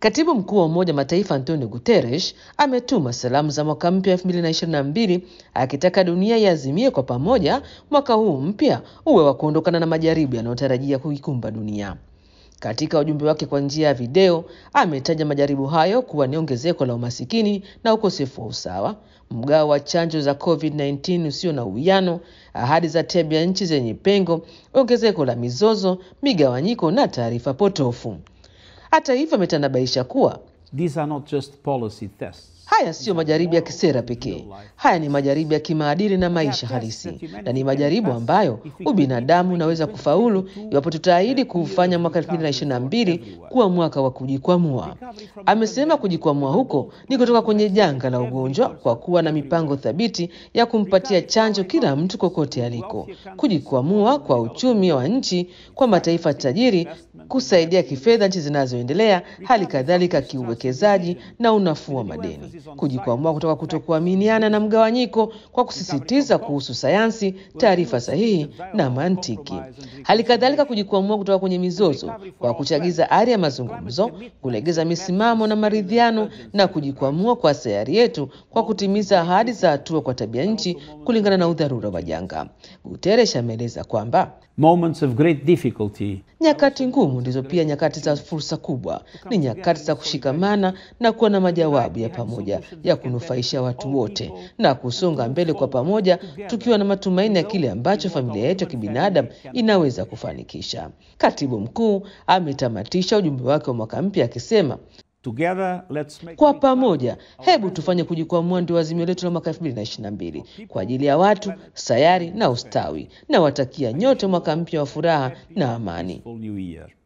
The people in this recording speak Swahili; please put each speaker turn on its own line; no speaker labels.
Katibu mkuu wa Umoja wa Mataifa Antonio Guterres ametuma salamu za mwaka mpya 2022 akitaka dunia iazimie kwa pamoja mwaka huu mpya uwe wa kuondokana na majaribu yanayotarajia kuikumba dunia. Katika ujumbe wake kwa njia ya video, ametaja majaribu hayo kuwa ni ongezeko la umasikini na ukosefu wa usawa, mgao wa chanjo za COVID-19 usio na uwiano, ahadi za tabia nchi zenye pengo, ongezeko la mizozo, migawanyiko na taarifa potofu. Hata hivyo, ametanabaisha kuwa
These are not just policy tests.
haya siyo majaribu ya kisera pekee. Haya ni majaribu ya kimaadili na maisha halisi, na ni majaribu ambayo ubinadamu unaweza kufaulu iwapo tutaahidi kuufanya mwaka 2022 kuwa mwaka wa kujikwamua. Amesema kujikwamua huko ni kutoka kwenye janga la ugonjwa kwa kuwa na mipango thabiti ya kumpatia chanjo kila mtu kokote aliko, kujikwamua kwa uchumi wa nchi, kwa mataifa tajiri kusaidia kifedha nchi zinazoendelea, hali kadhalika kiuwekezaji na unafuu wa madeni, kujikwamua kutoka kutokuaminiana na mgawanyiko kwa kusisitiza kuhusu sayansi, taarifa sahihi na mantiki, hali kadhalika kujikwamua kutoka kwenye mizozo kwa kuchagiza ari ya mazungumzo, kulegeza misimamo na maridhiano, na kujikwamua kwa sayari yetu kwa kutimiza ahadi za hatua kwa tabia nchi kulingana na udharura wa janga. Guterres ameeleza kwamba
Moments of great difficulty
Nyakati ngumu ndizo pia nyakati za fursa kubwa. Ni nyakati za kushikamana na kuwa na majawabu ya pamoja ya kunufaisha watu wote na kusonga mbele kwa pamoja, tukiwa na matumaini ya kile ambacho familia yetu ya kibinadamu inaweza kufanikisha. Katibu mkuu ametamatisha ujumbe wake wa mwaka mpya akisema,
together let's make
kwa pamoja, hebu tufanye kujikwamua ndio azimio letu la mwaka 2022 kwa ajili ya watu, sayari na ustawi. Na watakia nyote mwaka mpya wa furaha na amani.
a full new year.